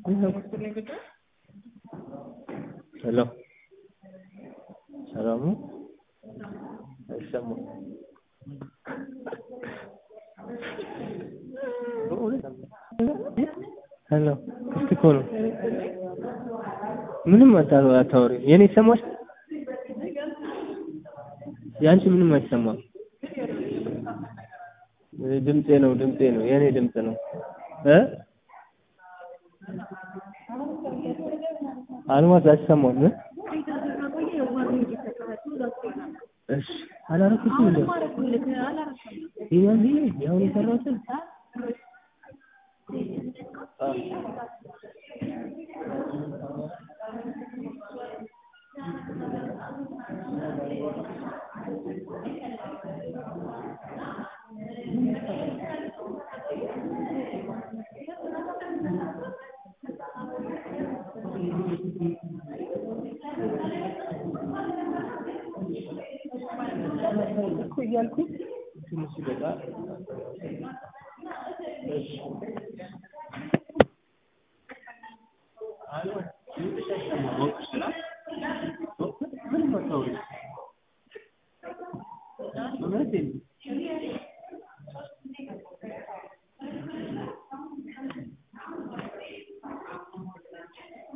ሄሎ ሰላም ነው? አይሰማም። ሄሎ ክፍት እኮ ነው። ምንም አታ- አታወሪም። የኔ ይሰማል? የአንቺ ምንም አይሰማም። ድምጼ ነው ድምጼ ነው የኔ ድምጽ ነው እ አልማዝ አይሰማም እ እሺ አላረኩትም እንዴ ይሄ ያው የሰራሁትን አ እኮ እያልኩኝ ትንሽ ይበቃል። እሺ አልማዝ ድምፅሽ አይሰማም አውቅሽ ስላት ምንም አታወሪም እውነቴን ነው